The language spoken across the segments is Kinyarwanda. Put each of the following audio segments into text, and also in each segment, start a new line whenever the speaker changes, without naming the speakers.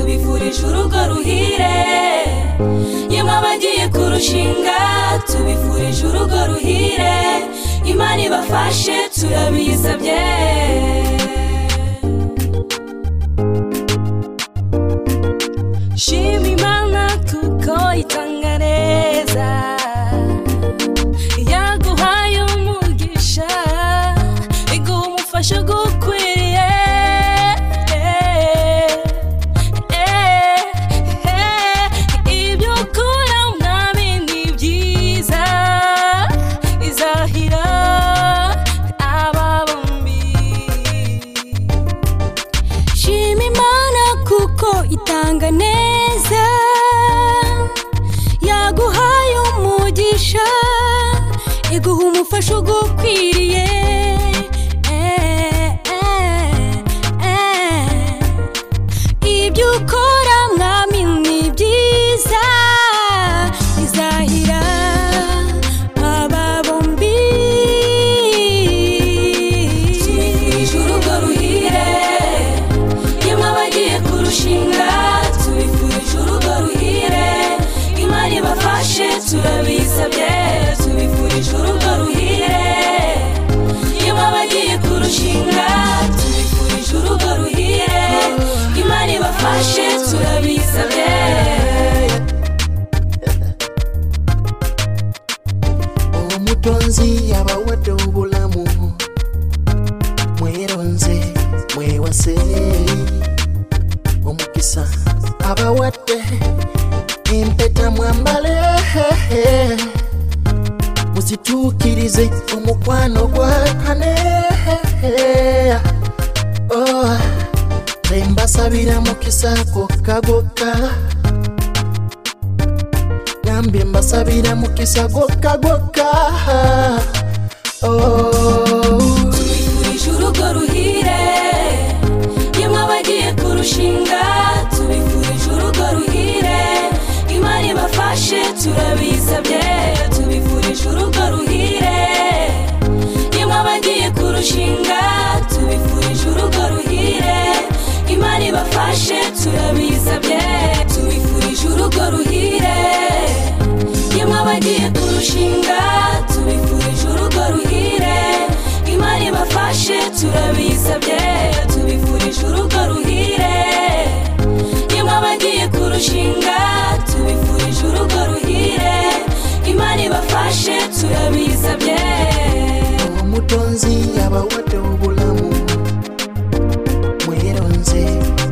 twishe urugo ruhire yemwe abagiye kurushinga tubifurije urugo ruhire imana ibafashe turabisabye shima imana kuko itanga neza yaguhaye umugisha iguha umufasha ugukwiriye ibyo ukura mwami ni byiza izahira aba bombi shima imana kuko itanga neza yaguhaye umugisha iguha umufasha ugukwiriye Eh, eh, eh. ibyo ukora mwami ni byiza izahira aba bombi tubifurije urugo ruhire yemwe abagiye kurushinga tubifurije urugo ruhire imana ibafashe turabisabye tubifurije urugo ruhire yemwe abagiye kurushinga tubifurije urugo ruhire imana ibafashe turabisabye
uwo mutonzi yabawadde obulamu mweronze mwewase omukisa abawadde empeta mwambale muzituukirize omukwano gwakane Oh, nze mbasabira mukisa gokka gokka nambye mbasabira mukisa gwokka gwokka Oh.
tubifurije urugo ruhire yemwe abagiye kurushinga tubifurije urugo ruhire imana ibafashe turabisabye tubifurije urugo ruhire yemwe abagiye kurushinga tubifurije urugo ruhire imana ibafashe turabisabye tubifurije urugo ruhire yemwe abagiye kurushinga tubifurije urugo ruhire imana ibafashe turabisabye tubifurije urugo ruhire yemwe abagiye kurushinga tubifurije urugo ruhire imana ibafashe turabisabye
omutonzi yabawadde obulamu mweronze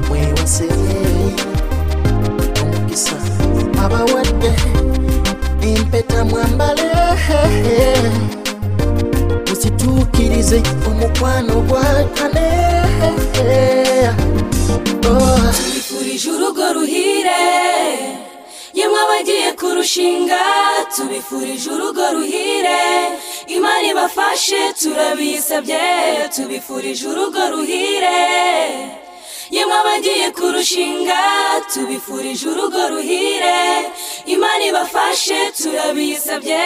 mwewase omukisa abawadde empeta mwambale muzituukirize omukwano gwakane Oh.
tubifurije urugo ruhire yemwe abagiye kurushinga tubifurije urugo ruhire imana ibafashe turabisabye tubifurije urugo ruhire yemwe abagiye kurushinga tubifurije urugo ruhire imana ibafashe turabisabye